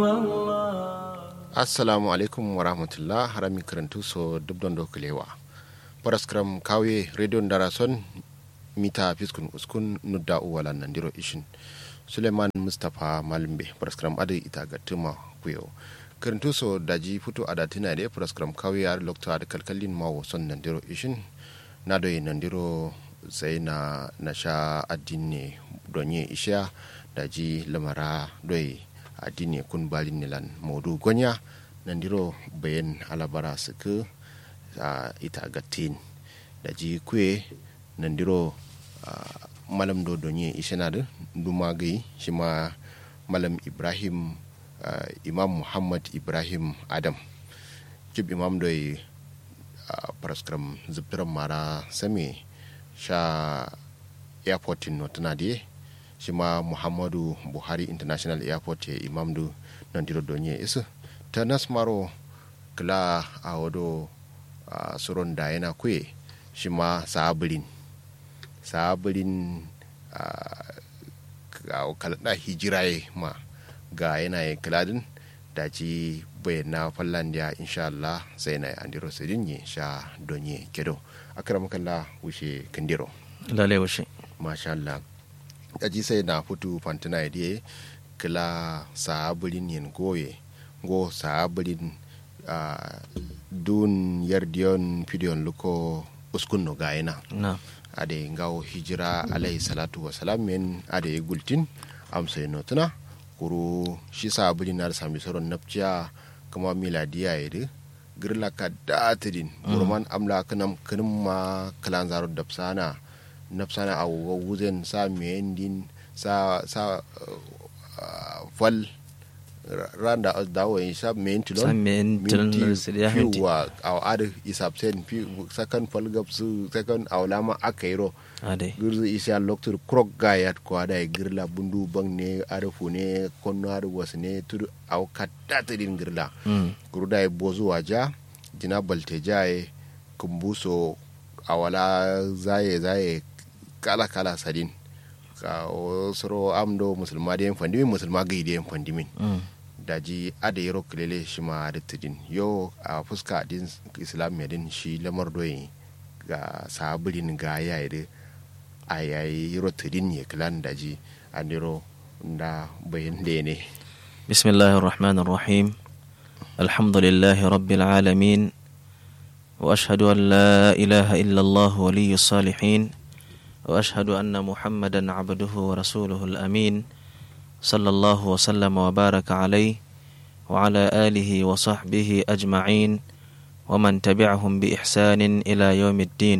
assalamu alaikum wa rahmatullah harami karantu so dubdon do kulewa paraskram kawe radio darason mita fiskun uskun nudda uwala nandiro ishin suleiman mustapha malimbe paraskram adu ita gatuma kuyo karantu so daji futu adatina de paraskram kawe yar lokta da kalkalin mawo son nandiro ishin na doyi nandiro sai na na sha addini donye isha daji lamara doyi addini kun balin nilan modu gonya nandiro bayan alabara suku a ita gatin da ji kwe nandiro malam do donye ishenadu duma gai shi ma malam ibrahim imam muhammad ibrahim adam jib imam doyi paraskram zubtiran mara same sha airportin notuna da shi ma muhammadu buhari international airport ya imamdu nan diro donye isu ta nasmaro kila a wado a suron da yana kuye shi ma sabirin sabirin a kalada hijiraye ma ga yanayin kiladin da ci bayyana fallandiya insha Allah sai na andiro sidin sha donye kedo akramakalla wuce kindiro lalai wuce masha Allah aji sai na futu fantina idie kila saabilin yin goye go saabilin uh, dun yardiyon fidiyon luko uskun no gayena na ade ngawo hijira alayhi salatu wasalam men ade gultin amsa notuna kuru shi saabilin na sami soron napciya kuma miladiya yede girla ka datidin burman amla kanam kanum ma kalan zaro dapsana nafsana a wuzen sa mendin sa sa fal randa dawo yin sa mentilon Sa mentilon siriya minti. wa a ada isap sen fi sakan fal gap su sakan awlama akairo ade girzu isa loktur krok gayat ko ada girla bundu bang ne ada fune konno ada wasne tudu aw katta tadin girla mm. guruda e bozu waja jina balte jaye kumbuso awala zaye zaye kala kala sadin ka o soro amdo musulma de fandimin musulma gai de fandimin mm. daji ada yaro kilele shi ma da tidin yo a fuska din islam ya din shi lamar doyi ga sabirin ga yayi a yayi yaro tidin ya kilan daji a niro da bayan da ne بسم الله الرحمن الرحيم الحمد لله رب العالمين واشهد ان لا اله الا الله ولي الصالحين واشهد ان محمدا عبده ورسوله الامين صلى الله وسلم وبارك عليه وعلى اله وصحبه اجمعين ومن تبعهم باحسان الى يوم الدين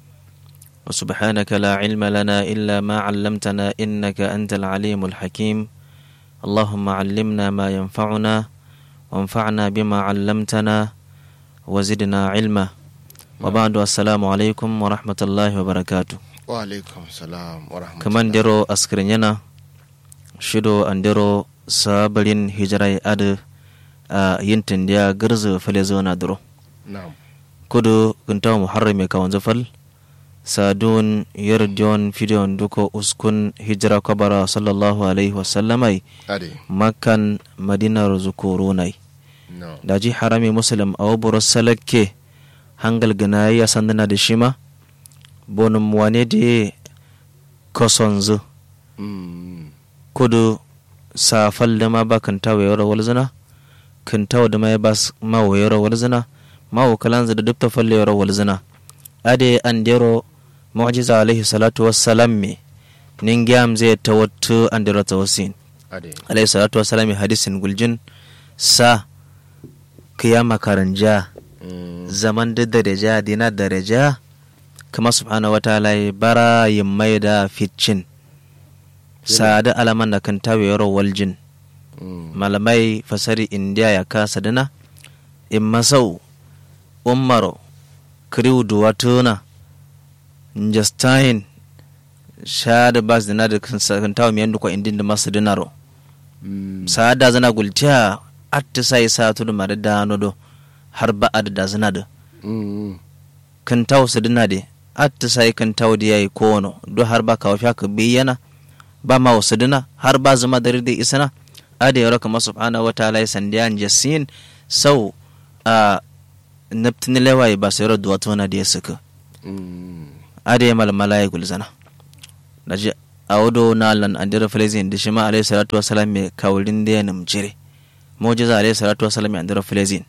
وسبحانك لا علم لنا الا ما علمتنا انك انت العليم الحكيم اللهم علمنا ما ينفعنا وانفعنا بما علمتنا وزدنا علما وبعد السلام عليكم ورحمة الله وبركاته wa alaikum salam wa rahmatullahi كمان ديرو أسكرينينا شدو أنديرو سابلين هجراي أد ينتن ديا غرز فلزونا درو na'am kudu kuntawa muharrami ka wanzu fal sadun yarjon fidiyon duko uskun hijira kabara sallallahu alaihi wasallamai ade makkan madinar zukurunai no daji harami muslim a waburo salakke hangal ganayi ya sandana da shima bonum wane da kosonzu mm kudu safal da ma ba kan tawo yawar walzina kan tawo da ma ya ba ma wayar walzina ma wakalanza da dukta falle yawar walzina ade an dero mu'jiza alaihi salatu wassalam me ningyam zai tawattu an dero tawasin ade alayhi salatu wasalam hadisin guljin sa kiyama karanja mm zaman da daraja dina daraja kama subhanahu wataala ya bara yin mai da ficin sa da alaman da kan tawe yaro waljin mm malamai fasari indiya ya kasa dana in masau ummaro kriw duwatuna justin sha da bas dina da kan tawe miyan dukwa indin da masu dinaro mm saada zana gultiya atti sai sa tudu mare dano do har ba ad da zana da mm kan taw su dina de atti sai kan taw da yayi kono do har ba kawo ka biyana ba ma wasu dina har ba zama da da isana ada yaro kama subhanahu wataala ya sandiyan jasin sau a naptini lewaye ba sai duwa tona da ya suka ada ya malmala ya gulzana da ji a wado na lan andira filizin da shi ma alayhi salatu wasalam mai kawulin da ya namjire mujiza alayhi salatu wasalam ya andira filizin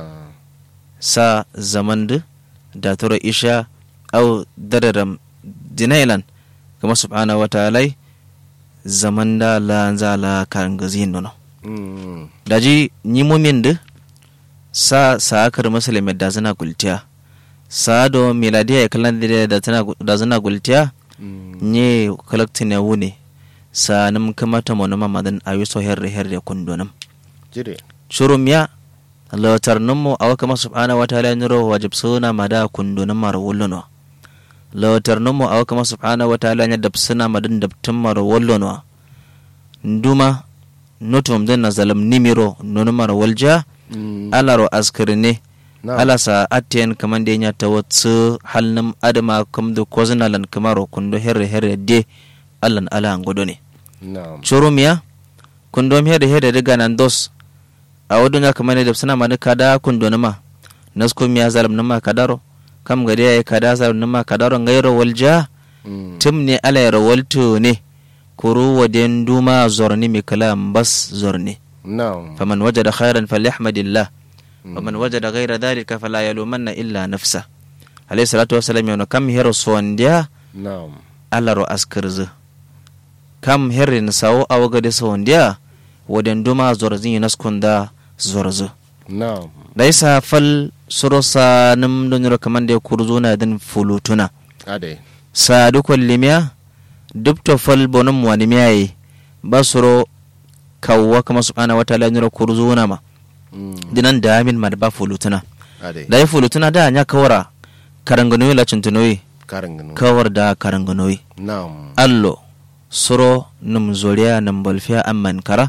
sa zaman da da turo isha au dararam dinailan kama subhanahu wataala zaman da la za la karangazin nono daji ni mumin da sa sa akar musulmi da zana gultiya sa do miladiya ya kalan da tana da zana gultiya nye kalakti ne wune sa nam kamata mo nama madan ayu so herre herre kundonam jire shurum ya latar nummo awa kama subhanahu wa ta'ala niro wajib suna mada kundonam mar wulluno latar nummo awa kama subhanahu wa ta'ala nya dab suna madan dab tummar wulluno nduma notum den na zalam nimiro nonumar walja alaro askirne ala sa atiyan kaman da ya ta watsu halnum adama kam da kozinalan kamaro kundo herre herre de allan ala ngodo ne churumiya kundo herre herre daga nan dos a wadunya kaman da suna mani kada kundo nama nasko miya zalam nama kadaro kam gari ya kada zalam nama kadaro ngairo walja tim ne ala ya rawalto ne kuru waden duma zorni mi kalam bas zorni faman wajada khairan falyahmadillah ومن وجد غير ذلك فلا يلومن إلا نفسه عليه الصلاة والسلام يقول كم هيرو سونديا نعم الله رو أسكرز كم هيرين ساو أو قد سونديا ودن دوما زورزين نسكن دا زورز نعم ليس فل سروسا نم دنيرو كمان دي كرزونا دن فلوتنا أدي سادو كل لميا دبتو فل بونم وانمياي بسرو كوا كما سبحانه وتعالى نيرو كرزونا ما dinan da min ma da ba fulutuna da ya fulutuna da nya kawara karanganoyi la cintunoyi kawar da karanganoyi allo suro num zoriya num bolfiya amman kara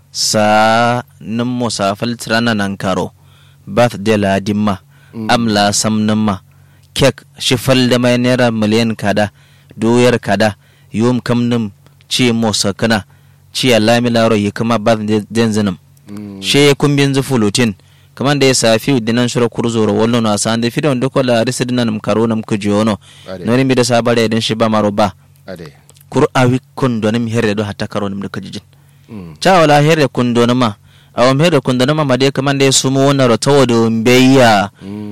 sa num musafal tirana nan karo bath de la dimma am la sam ma kek shifal da mai naira miliyan kada doyar kada yom kam num ci mo sakana ci alami laro yi kama bath den zinum she kumbin zu fulutin kaman da ya safi dinan shura kurzoro wallo na san da fidon doko la risa dinan karo nam kujono noni mi da sabare din shi ba maro ba kur awi kundo nim herre do hatta karo nim da kujijin cha wala herre kundo ma awam herre kundo ma made kaman da ya sumo wona ro tawodo mbeya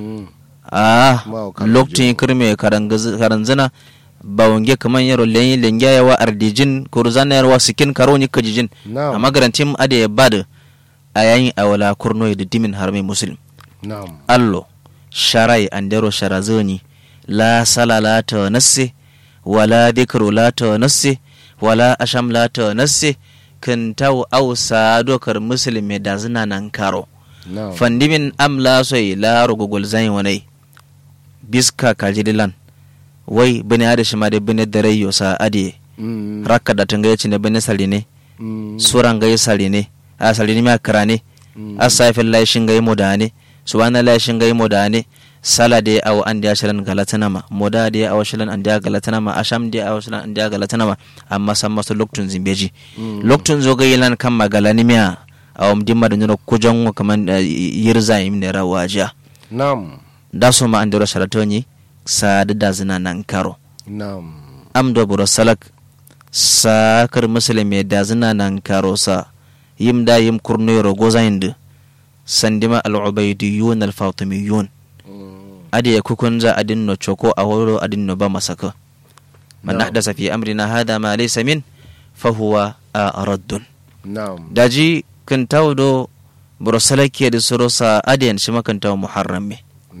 ah loktin kirme karanzana bawange kaman yaro lenyi lengya yawa ardijin kurzana yarwa sikin karo ni kujijin amma garantim ade ya bada a yayin awala kurno da dimin harmai muslim allo sharai andero sharazoni la sala la ta nasse wala dikru la ta nasse wala asham la ta nasse kan taw aw dokar muslim da zina nan karo fandimin am la soy la rugugul zain wanai biska kajidilan wai bane ada shi ma da bane da rayo sa ade rakka da tanga yace ne bane saline suran ga saline a salini ma karane a safin laishin gai modane subhana laishin gai modane sala de aw andi ashalan galatana ma moda de aw ashalan andi galatana ma asham de aw ashalan andi galatana ma amma san masu loktun zimbeji loktun zo gai lan kan magalani miya aw dimma da nyoro kujan kaman yirza yim ne rawaja nam da so ma andi rashalatoni sa da zina nan karo nam am do buro salak sakar muslimi da zina nan karo sa yim da yim kurnoyoro gozayinde sandima al'ubaydiyun al-fatimiyun adi ya kukunza adin no choko a woro adin no ba masaka man ahdasa fi amrina hada ma laysa min fa huwa raddun daji kan tawdo buro salaki da soro sa adiyan shi makan taw muharram me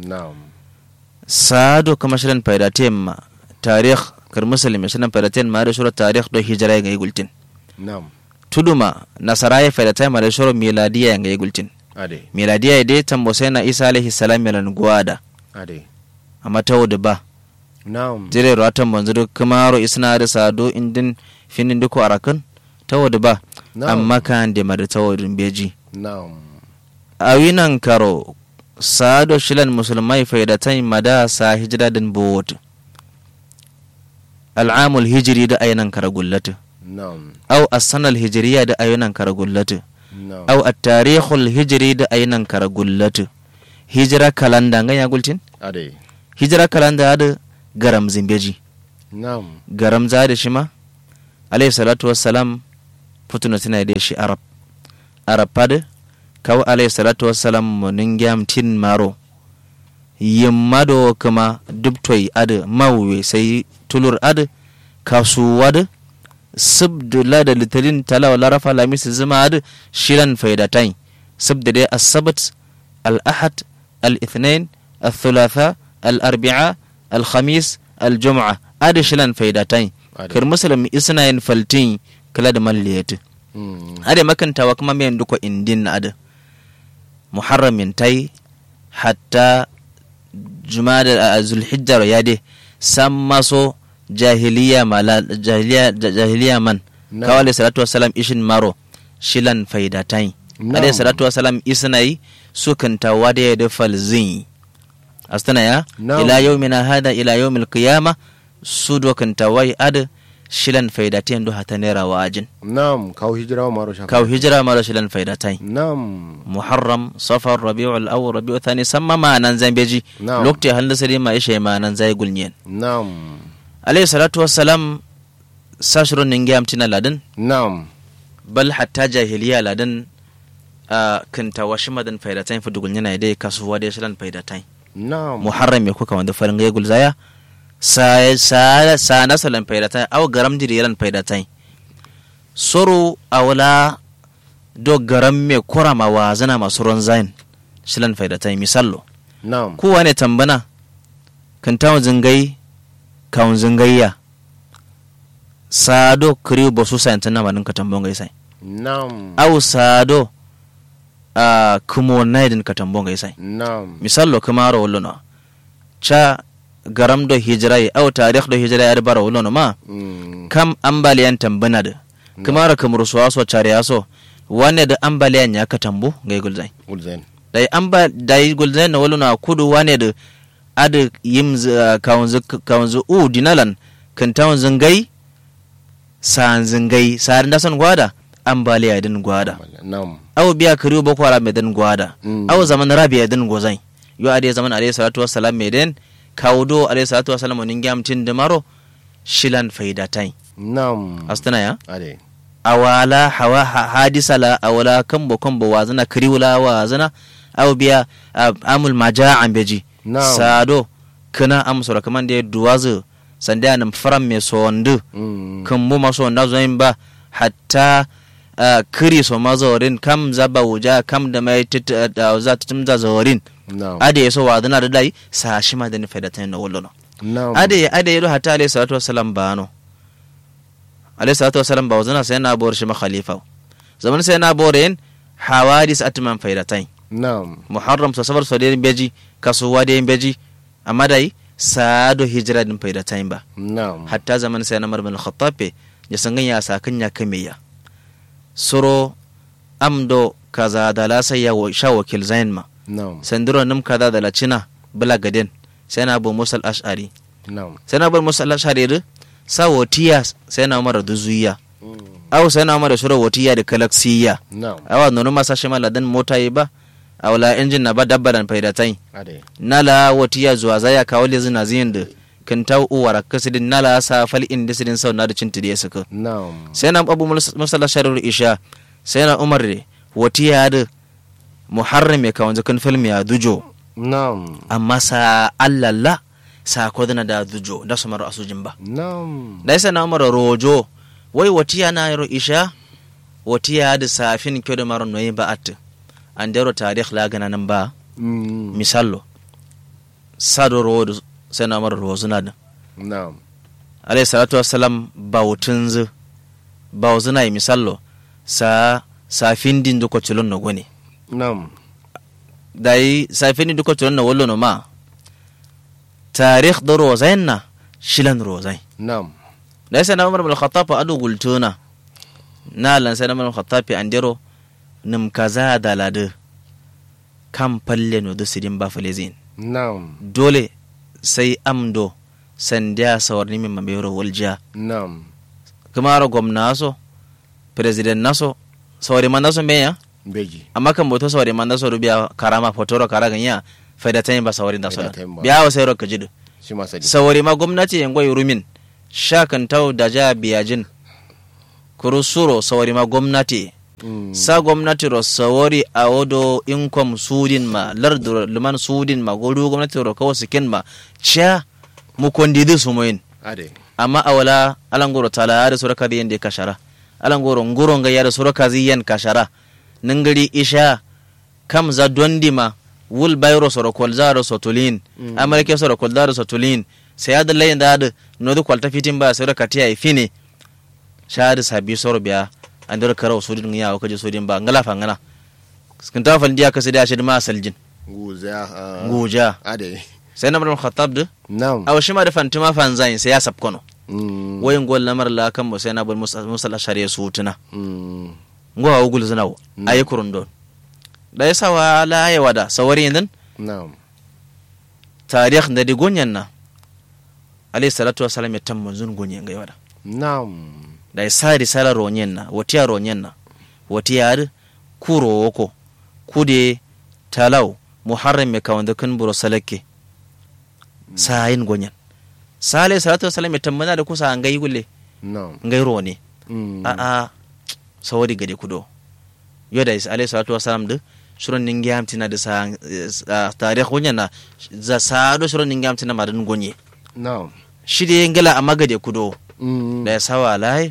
sado kama shirin fayda temma tarikh kar muslim shirin fayda temma da sura tarikh do hijra ga gultin na'am tuduma nasara ya fada taima da shoro miladiya yanga ya gultin ade miladiya ya dai tambo sai na isa alaihi salam yalan guada ade amma ta wuda ba na'am jire ratan manzo duk kuma ro isna da sado indin finin duko arakan ta wuda ba amma kan da mada ta wudin beji na'am awinan karo sado shilan musulmai fayda taima da sa hijira din bowot al'amul hijiri da ayinan kara gullata na'am aw as-sana al-hijriya da ayunan kara gullatu na'am au at-tarikhul hijri da ainan kara gullatu hijira kalanda nga ya gultin ade hijira kalanda da garam zimbeji na'am garam za da shi ma alayhi salatu wassalam putuna tana da shi arab arab pad kaw alayhi salatu wassalam munin gyam tin maro yimma do kuma dubtoy ad mawwe sai tulur ad kasuwa da subdu la da litalin tala wala rafa lamis zuma ad shiran faidatain subda dai as-sabt al-ahad al-ithnain al-thulatha al-arbi'a al-khamis al-jum'a ad shiran faidatain Ade. kar muslim isna yin faltin kala da malliyati Mm. ade makantawa kuma men duko indin ad muharramin tai hatta jumada a zulhijjar ya de san maso jahiliya mala jahiliya jahiliya man Na'am. kawale salatu wassalam ishin maro shilan faidatain Na'am. ade salatu wassalam isnai sukan tawade da falzin astana ya Na'am. ila yawmina hada ila yawmil qiyama su dokan tawai ad shilan faidatain do hata nera wajin na'am kawo hijira wa maro shafa kaw hijra maro shilan faidatain na'am muharram safar rabiul awwal rabiul thani samma ma nan zambeji Na'am. lokte handa sari ma ishe ma nan zai gulnyen na'am alayhi salatu wassalam sashron ninge amtina ladan na'am bal hatta jahiliya ladan a kinta washi madan faidatain fu dugul yana dai kasuwa dai shilan faidatain na'am muharram me kuka wanda farin ga gulzaya sa sa sa nasalan faidatain aw garam diriran faidatain soro awla do garam me kurama wa zana masu ron zain shilan faidatain misallo na'am kowa ne tambana kan tawon zingai kawun zingayya sado kiriyo ba su sayantan na manin ka tambon gai sai na'am au sado a kumo naidin ka tambon gai sai na'am misallo kamaro wolono cha garam do hijirai au tarikh do hijirai ar bara wolono ma Mm. kam ambaliyan tambana da kamaro kamar suwa so chare yaso wane da ambaliyan ya ka tambo gai gulzai Ulzen. dai an ba dai gulden na wala na kudu wane da ada yim kawanzu kawanzu u dinalan kan tawon zangai san zangai sarin da san gwada ambaliya din gwada na'am aw biya kariyo boko haram mai din gwada Mm. aw zaman rabiya din gozai yo ade zaman alayhi salatu wassalam mai den kawdo alayhi salatu wassalam nin gamtin da maro shilan faidatai na'am astana ya ade awala hawa ha- hadisa la awala kambo kambo wazana kariwula wazana aw biya ah, amul maja an beji Na'am. sado kana amsora kaman da duwazu sanda nan faram me sondu Mm. kan mu maso na zo yin ba hatta ah, kiri so mazorin kam zaba wuja kam da mai tit da za ta tumza zorin na'am ade yaso wazana da dai sa shi ma da ni faida tan na wallo na'am ade ade yado hatta alayhi salatu wassalam bano alayhi salatu wassalam ba wazana sai na bor shi ma khalifa zaman sai na bor yin hawadis atman faidatain na'am muharram so safar so den beji kasuwa den beji amma dai sado hijira din faidatain ba na'am hatta zaman sai na marmal khattabe ya sangan ya sakan ya kameya suro amdo kaza da la sai ya wa- sha wakil zain ma na'am sandiro nim kaza da la cina bala gaden sai na abu musal ash'ari na'am sai na bar musu Allah shari'a sa wotiya sai na mara duzuya aw sai na mara shura wotiya da kalaksiya na'am awa nono masa shi maladan mota yi ba awla injin na ba dabbaran faidatai ade nala wotiya zuwa zaya kawo le zina ziyin da kan ta uwara kasidin nala sa fal inda sidin sau na da cinta da ya saka na'am sai na abu musalla shari'ar isha sai na umar da wotiya da muharram ya kawo zakan film ya dujo na'am amma sa allalla sa kodana da dujo da su mara asujin ba na'am da yasa na mara rojo wai watiya na yaro isha watiya da safin kyo da mara noyi ba at an dero tarikh la gana nan ba Mm. misallo sado ro sai na mara rozo na da na'am alayhi salatu wassalam bautun zu bauzuna yi misallo sa safin din duko cilon na gone na'am dai safin din duko cilon na wallo no ma tarikh da rozain na shilan rozai na'am da yasa na umar bin khattab adu gultuna na lan sai na umar bin khattab an dero nim kaza da lade kan falle no dusidin ba falezin na'am dole sai amdo sandiya sawarni min mamero walja na'am kuma ro gwamna so president naso sawari man naso meya beji amma kan boto sawari man da sodu biya karama fotoro kara ganya faida tayin ba sawari da soda Faida tayin ba. biya wa sayro ka jidu shi ma sadi sawari ma gwamnati yan goyi rumin shakan tau da ja biyajin kuru suro sawari ma gwamnati Mm. sa gwamnati ro sawari a wodo income sudin ma lardu liman sudin ma godu gwamnati ro kawo sikin ma cha mu kondidi sumoyin ade amma awala alangoro tala ada sura kadi yende kashara alangoro nguro nga yada sura kazi yen kashara ningari isha kam za dondima wul bayro soro kolzaro sotulin Mm. amarke soro kolzaro sotulin sai ada layin da ada nodu kwalta fitin ba sura katiya ifine shahada sabi soro biya andar karaw sudin ya wakaje sudin ba ngala fa ngana skinta fal dia kasida shi ma saljin guza ah, nguja ade sai na mun khattab de nam aw shima da fantima fanzain sai ya sabkono Mm. wayin gol lamar la kan mo sai na bul musal shari'a su tuna Mm. ngo ha ugul zinawo Mm. ayi kurundon da yasa wa la ya wada sawari nan nam tarikh da digonyan na alayhi salatu wassalam ya tamman zun gonyen ga wada nam da yasa risala ronyen na watiya ronyen na watiya kuro woko kude talau muharram me kawanda kan buro salake sayin gonyen sa alayhi salatu wassalam ya tammana da kusa an gai gulle nam ngai rone Mm. a'a sawari gade kudo yoda is alayhi salatu wasalam de suron ningi amtina de sa ah, tarikh wonya na za sado suron ningi amtina madan gonye nam shide ngala amma gade kudo Mm. da ya sawa lai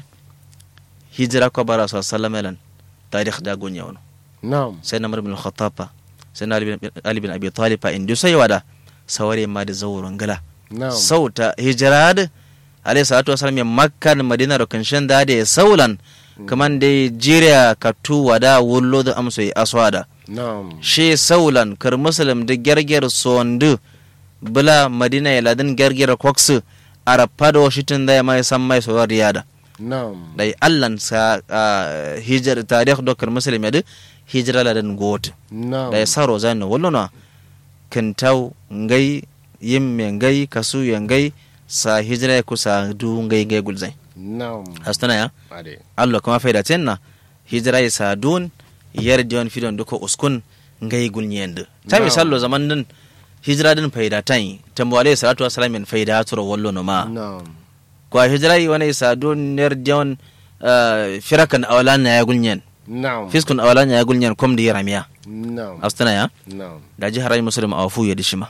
hijira ko bara sa sallama tarikh da gonye wono nam sai na bin al-khattab sai na Ali bin- ali bin abi talib fa indu sai wada sawari ma da zawuron ngala nam sauta hijira da alayhi salatu wasalam ya makka da madina da kanshin da da saulan kaman da jiriya ka tuwa da wullo da amso yi aswada nam she saulan kar muslim da gerger sondu bula madina ya ladin gerger koksu arapa da washitin da ya mai san mai sawar riyada nam da allan sa ah, hijar tarikh do kar muslim ya da hijira ladan gote nam da ya saro zai na wallo na kintau ngai yimme ngai kasu ya ngai sa hijira ya kusa du ngai ngai gulzai nam hastana ya ade allo kama faida tenna hijira ya sa dun yar dion fidon duko uskun ngai gulnyende ta Na'am. misallo zaman din hijira din faida tan tambo alayhi salatu wassalam min faida turo wallo no ma nam kwa hijira yi wani sa dun yar dion ah, firakan awalan ya gulnyen nam fiskun awalan ya gulnyen kom di yaramiya nam hastana ya nam da jihar ayi musulun a wafu ya dishima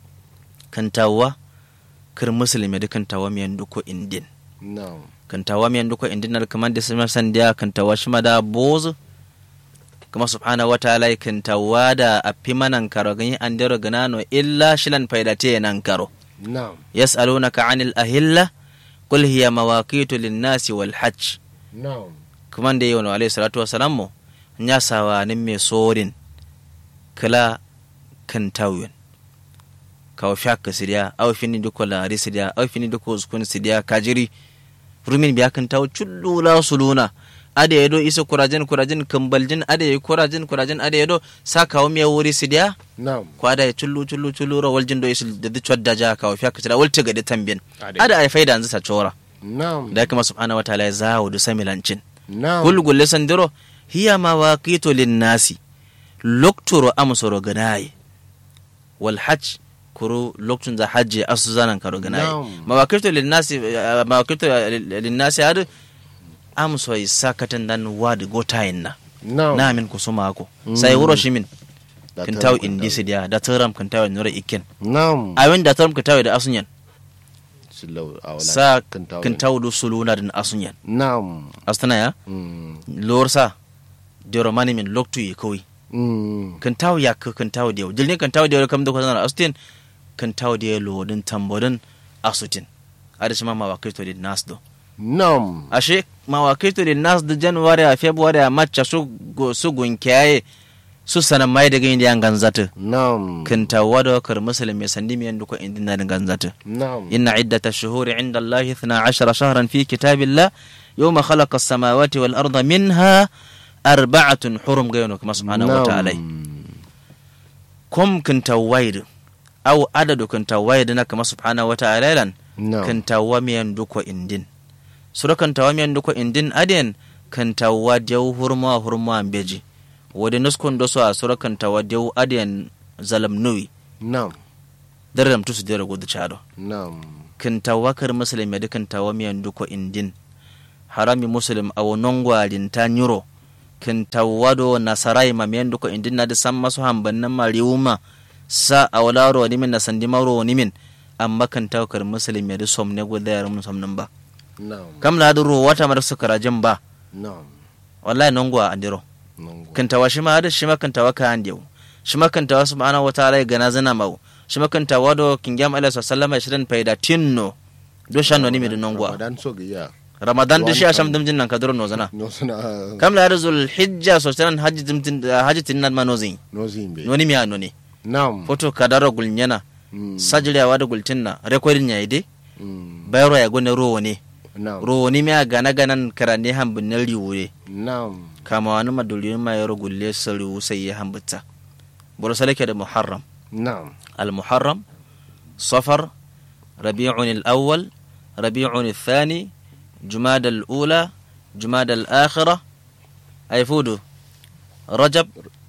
kantawa kir musulmi da kantawa miyan duko indin nam kantawa miyan duko indin na kamar da sun san da kantawa shima da bozu kuma subhanahu wa ta'ala kantawa da afi manan karo ganyi an dero ganano illa shilan faidate nan karo nam yas'alunaka 'anil ahilla qul hiya mawaqitu lin-nasi wal hajj nam kuma da yawan alayhi salatu wa salam mo nya sawa nin me sorin kala kan tawyen kawo shaka sidiya aw fini duko lari sidiya aw fini duko uskun sidiya kajiri rumin biya kan tawo chullula suluna ade yedo isa kurajin kurajin kambaljin ade yi kurajin kurajin ade yedo sa kawo miya wuri sidiya nam ko ada ya chullu chullu chullu ro waljin do isil da chodda ja kawo shaka sidiya walta gadi tambin Ade. ada ay faida anzu sa chora nam da kuma subhanahu wa ta'ala ya zawo du samilancin nam gulgulle sandiro hiya mawaqitu linnasi loktoro amsoro ganaye wal hajj kuru loktun za hajji asu zanan karo ganaye Na'am. mawaqitu linnasi eh, mawaqitu linnasi hadu amso sakatan dan wadi gotayin na nam na min kusuma ko sai wuro shimin Da kan taram taw indi sidiya da taram kan taw nura ikken nam awin da taram kan taw da asunyan Silau awala sa kentawa. kan taw du suluna din asunyan nam astana ya Mm. lorsa dero mani min loktu yi kawai Mm. kan tawo ya ka kan tawo da dilni kan tawo da kam da kwanan astin kan tawo da lodin tambodin asutin ada shi ma mawakaito da nas do nam ashe mawakaito da nas da january a february a march su go- su gunkiyaye su sanan mai daga inda yan ganzata nam kan tawo da kar muslim mai sandi mai duko inda na ganzata nam inna iddata shuhuri inda allah 12 shahran fi kitabillah yawma khalaqa as-samawati wal arda minha arba'atun hurum gayno kuma subhanahu wa ta'ala kom kinta waid aw adadu kinta waid na kama subhanahu wa ta'ala lan nam kinta wa miyan duko indin sura kinta wa miyan duko indin aden kinta wa jaw hurma hurma beji wadi nuskun do so a sura kantawa dew adiyan zalam nuwi Naam. daram tusu dera gudu chado Naam. kantawa kar muslim ya kantawa miyan duko indin harami muslim awo nongwarin ta nyuro kantawa do nasarai ma miyan duko indin na da san masu hambannan mariuma sa awlaro ni min na sandi maro ni min amma kantawa kar muslim ya da som ne gudu yar mun som nan ba Naam. kam la duro wata mar su karajin ba Naam. wallahi nongwa andiro Nongo. kantawa shi ma da shi ma kantawa ka handew shi ma kantawa subhanahu wataala ya gana zana mau shi ma kantawa do kingam alaihi sallama shirin faida tinno do shanno ni mi da nongwa Ramadan so ga ya. ramadan da shi Tuwan asham kan- dimjin nan kadro no zana No suna kam la zul hijja so tan haji dimjin haji tinnan ma no zin no zimbe. no ni mi ano ni Naam. foto kadaro gulnyana Mm. sajriya wada gultinna recording ya ide Mm. bayro ya gone rowo ne Naam. rowo ni mi gana ganan karane hambin riwure Naam. kama wani madulin ma yaro gulle saru sai ya hambata buru salake da muharram Naam. المحرم صفر ربيع الأول ربيع الثاني جماد الأولى جماد الآخرة أي فودو رجب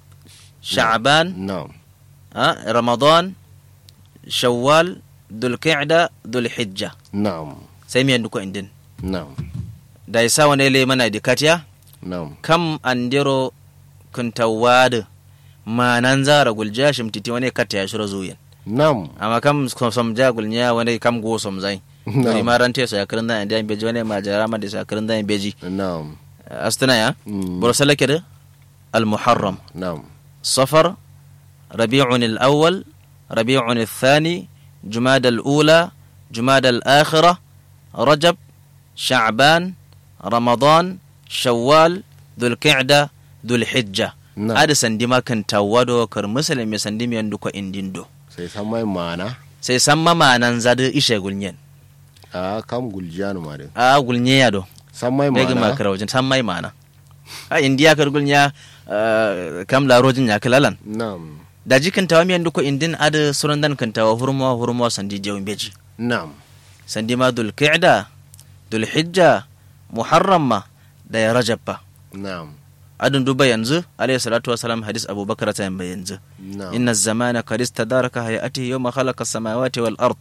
شعبان Naam. آه رمضان شوال ذو القعدة ذو الحجة Naam. سيمي عندكم عندن Naam. da isa wani ile mana dikatiya Naam. kam andiro kunta wadu manan zara gulja shimtiti wani kata ya shiro zuyen Naam. amma kam som jagul nya wani kam go som zai Na'am. Wani ma rante so yakrin da indian beji wani ma jara ma da so yakrin da beji Naam. astana ya Mm. bor salake da al muharram Naam. safar rabi'un al awwal rabi'un al thani jumada al ula jumada al akhirah rajab sha'ban ramadan shawwal dhul qa'da dhul hijja Na'am. ada sandi ma kan tawado kar musulmi sandi mi yandu ko indindo Sai san mai mana. sai san mamanan zadu ishe gulnyen A kam guljanu ma de. a gulnye ya do San mai begi ma mana. kara wajen san mai mana a indiya kar gulnya ah, kam la rojin ya kalalan Naam. da jikin tawa miyan duko indin ada suran dan kan tawa hurma hurma sandi jawin beji Naam. sandi ma dul qa'da dul hijja muharram ma da ya rajab ba Naam. adun duba yanzu alayhi salatu wasalam hadis abubakar ta yamba yanzu Naam. inna zamana qad istadaraka hayatihi yawma khalaqa as-samawati wal ard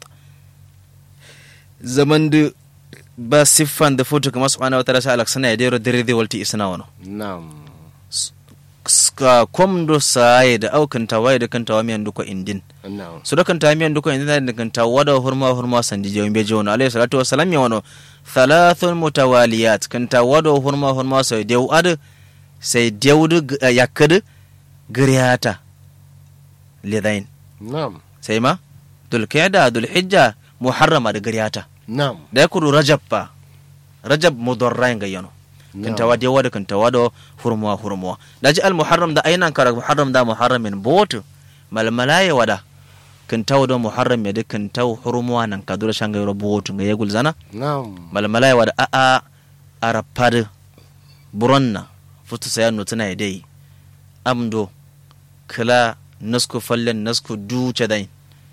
zaman da ba siffan da foto kamar subhanahu wa ta'ala sa alaksana ya dero dare dai walti isna wano Naam. ska komdo saye da aukan tawaye da kan tawa miyan duko indin Naam. su da kan tawa miyan duko indin da kan tawa da hurma hurma sandi jawin beje wano alayhi salatu wasalam ya wano thalathun mutawaliyat kan tawa da hurma hurma sai dew ad sai dew yakad griyata lidain Naam. sai ma dulkiyada dulhijja muharrama da gariyata Naam. da ya kudu rajab ba rajab mudarrain ga yano kan tawa dewa da kan tawa da hurmuwa hurmuwa da ji al muharram da ainan kara muharram da muharramin botu malmalaye wada kan tawa da muharram ya da kan tawa hurmuwa nan ka dura shanga yoro botu ga yagul zana Naam. malmalaye wada a a arapad buronna futu sayanu tana dai amdo kala nasku fallen nasku duce dai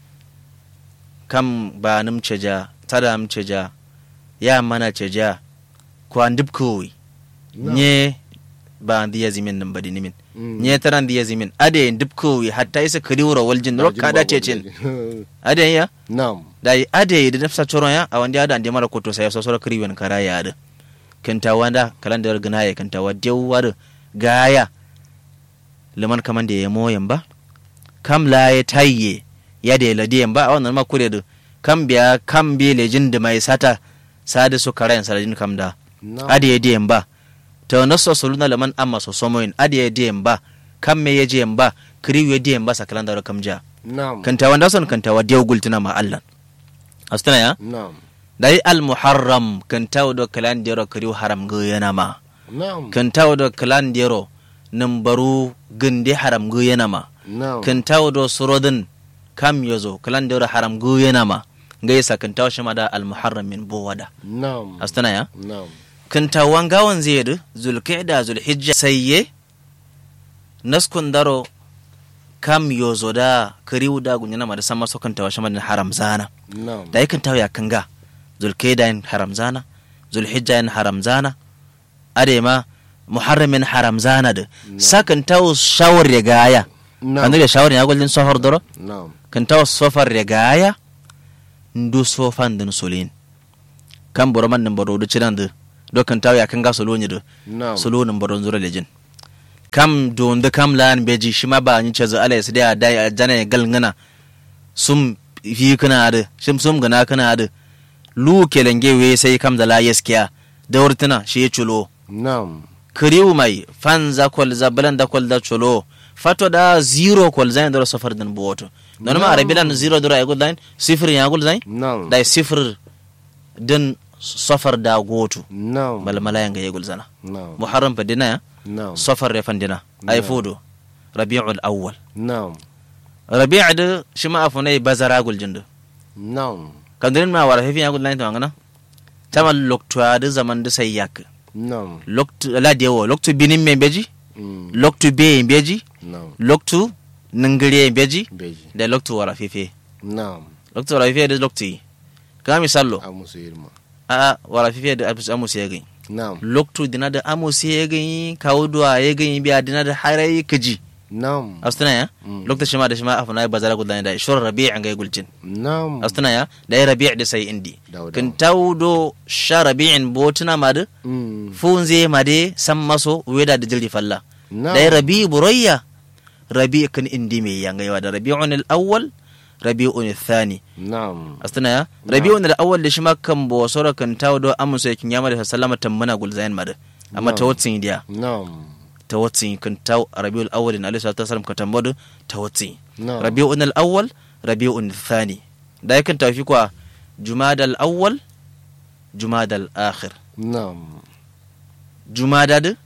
kam ba nim ceja tada m ceja ya mana ceja ko andib kowi Naam. nye ba andi yazimin nan badi nimin Mm. nye tara andi yazimin ade ndib kowi hatta isa kadiwra waljin ro kada cecin ade ya Naam. da ade da nafsa coron ya a wanda ada ande mara koto sai so so kriwen kara ya da kanta wanda kalandar gana ya kanta wadde war gaya liman kaman da ya moyan ba kam la ya tayye ya da la diyan ba a wannan ma kure da kam biya kam bi lejin da mai sata sada su karayan saladin kam da Naam. ade ya diyan ba to naso soluna liman amma so somoyin ade ya diyan ba kam me ya diyan ba kriwe diyan ba sa kalandar kam ja Naam. kanta wanda son kanta wadde gultuna ma Allah astana ya Naam. dai al muharram kan tawo do kalan dero kariu haram go yana ma Naam. kan tawo do kalan dero nan baru ginde haram go yana ma Naam. kan tawo do surodin kam yozo kalan dero haram go yana ma gaisa kan tawo shima da al muharram min bowada Naam. astana ya Naam. kan tawon gawan zai zulqa'da zulhijja sayye naskun daro kam yozo da kariu da gunyana ma da sama so kan tawo shima da haram zana Naam. da yakan tawo ya kanga zulkaida yin haram zana zulhijja yin haram zana ade ma muharramin haram zana da sakan tawo shawar ya gaya Na'am. kan daga shawar ya gullin safar doro Na'am. kan tawo safar ya gaya ndu sofan din solin kan boro man nan boro da cinan da do kan tawo ya kan ga solo ni da Na'am. solo nan boro zura lejin kam don da kam lan beji shi ma ba ni ce za ala ya da da ya jana ya galngana sum fi kana da shim sum gana kana da lu kelenge we sai kam da la yaskiya da wurtuna shi ya culo Na'am. kiriw mai fanza kwalza balanda kwalda cholo fato da zero kwalza ndoro safar dan boto non ma arabi lan zero dora yagul line sifir yagul zain Na'am. da sifir dan safar da goto Na'am. bal malaya nga yagul zana Na'am. muharram fa dina ya Na'am. safar ya fandina ay fodo rabiul awwal Na'am. rabi' da shima afunai bazara gul jindu Na'am. kandirin ma wara hefi yagul line to ngana tamal lokto da zaman da sai yak Na'am. lokto la dewo lokto binin me beji Mm. lokto be beji Na'am. loktu ningiri beji Beji. da loktu wara fefe Na'am. loktu wara fefe da loktu yi ka misallo A musu irma. a wara fefe da abis amus ya gani Na'am. loktu dina da amus ya gani kawo duwa ya gani biya dina da harai kaji Na'am. astuna ya Mm. loktu shima da shima afuna bazara gudan da shur rabi' an ga gulcin Na'am. astuna ya da ya rabi' da sai indi Dawo, kan dawo. tawdo sha rabi'in botuna ma da Mm. funze ma de san maso weda da jirgi falla Na'am. da ya rabi burayya rabi kan indi mai yangayewa da rabi'un al-awwal rabi'un al-thani Na'am. astana ya rabi'un al-awwal da shi ma kan bo sora kan tawo do amusa yakin yama da sallama tammana gulzayan mada amma ta watsin dia Na'am. ta watsin kan tawo rabi'ul awwal in alaihi salatu wasallam ka tambodo ta watsin Na'am. rabi'un al-awwal rabi'un al-thani da yakan tafi kwa jumada al-awwal jumada al-akhir Na'am. jumada da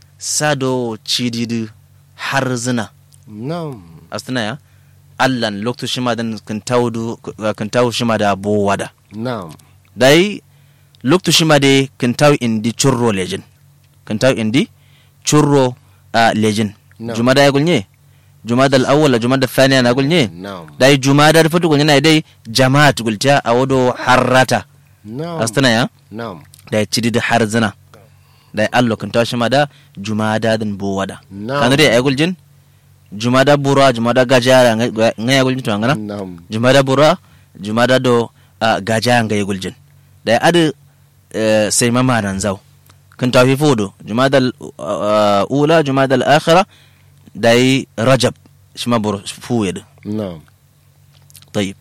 sado cididu har zina Na'am. astana ya allan lokto shima dan kan tawdu kan tawo shima da bo wada Na'am. dai lokto shima de kan tawo indi churro legend kan tawo indi churro a legend No. jumada ya gulnye jumada al-awwal la jumada thaniya na gulnye Na'am. dai jumada da fatu gulnye na dai jama'at gulta a wado harrata Na'am. astana ya Na'am. dai cidi da har zina dai allo kan tawo shima da jumada dan bo wada Na'am. kan dai ay guljin jumada bura jumada gajara ngaya guljin to ngana Na'am. jumada bura jumada do uh, gaja nga yegul jin da adu uh, sai mama nan zau kan tafi fodo jumada uh, ula jumada al-akhira da yi rajab shi ma bur fuye da Na'am. tayyib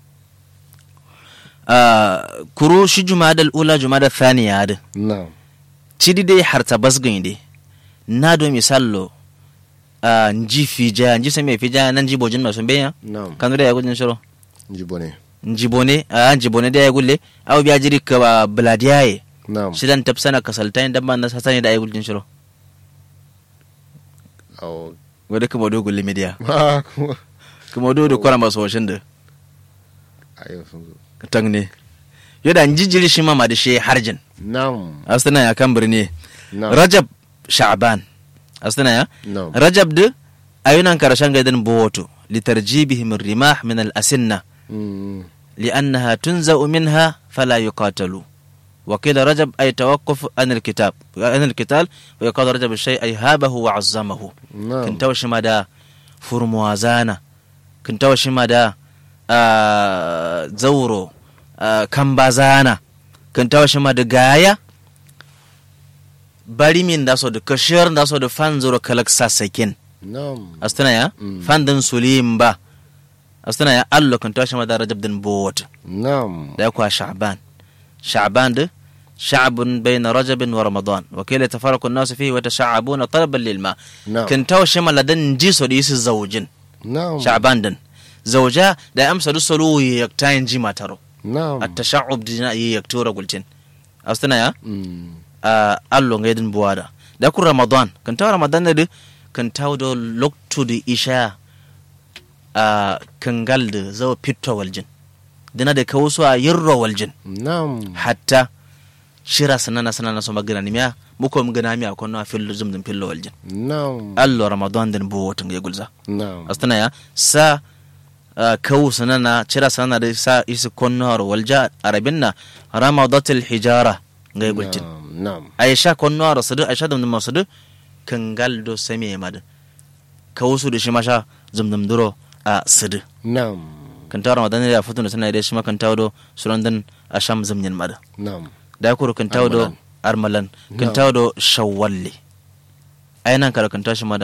uh, kuro shi jumada al-ula jumada thaniya da Na'am. cidi dai harta basgin dai na do misallo uh, nji fija nji sai mai fija nan ji bojin masu benya Na'am. kanu da ya gudun shiro Jibone. njibone a njibone da ya gulle aw biya jiri ka ba bladiyaye Na'am. shidan tapsana kasaltain dan ban na sasani da ay gullin shiro Aw. wada kuma do gulle media Ma kuma. kuma do do kwara maso washin da Ayo sun zo. tang ne yada njijiri shi mama da shi harjin Na'am. astana ya kan birni Na'am. rajab sha'ban astana ya Na'am. rajab da ayunan karshen gaidan bowoto litarjibihim rimah min al-asinna Mm. لأنها تنزأ منها فلا يقاتلوا وقيل رجب أي توقف عن الكتاب عن القتال ويقال رجب الشيء أي هابه وعظمه Na'am. كنت وشمدا فرموازانا كنت وشمدا آه زورو آه كمبازانا كنت وشمدا غايا bari min da so da kashiyar da so da fan zuro kalak sasakin Na'am. astana ya Mm. fan din sulim ba astana ya allo kan tashi ma da rajab din bowata Na'am. da kuwa sha'ban sha'ban da sha'bun bayna rajab wa ramadan wa kila tafaraqu an-nas fihi wa tasha'abuna talaban lil ma Na'am. kan tashi ma ladan ji so da yisi zawjin Na'am. sha'ban din zawja da amsa du solo yaktayin ji mataro Na'am. at-tasha'ub dina yaktura gultin astana ya Mm. a allo ngaydin buwada da ku ramadan kan taw ramadan da kan taw do loktu da isha a kangal da zawa pitto waljin dina da ka wasu a yirro waljin Na'am. hatta shira sanana sanana so magana ni miya muko mu gana miya ko na fillo zum dum fillo waljin Na'am. allo ramadan din bu wotun ga gulza Na'am. astana ya sa ah, kawu sanana cira sanana da sa isi konnor walja arabinna ramadatul hijara ga gultin Na'am. na'am aisha konno ara sadu aisha dum dum sadu kangal do same mad ka wasu da shi masha zumdum duro a sadu na'am kan tawo ramadan da futu da sanai da shi ma kan tawo do suran dan asham zumnyan mad na'am da kuru kan tawo do armalan kan tawo do shawwalle ainan kala kan tashi ma da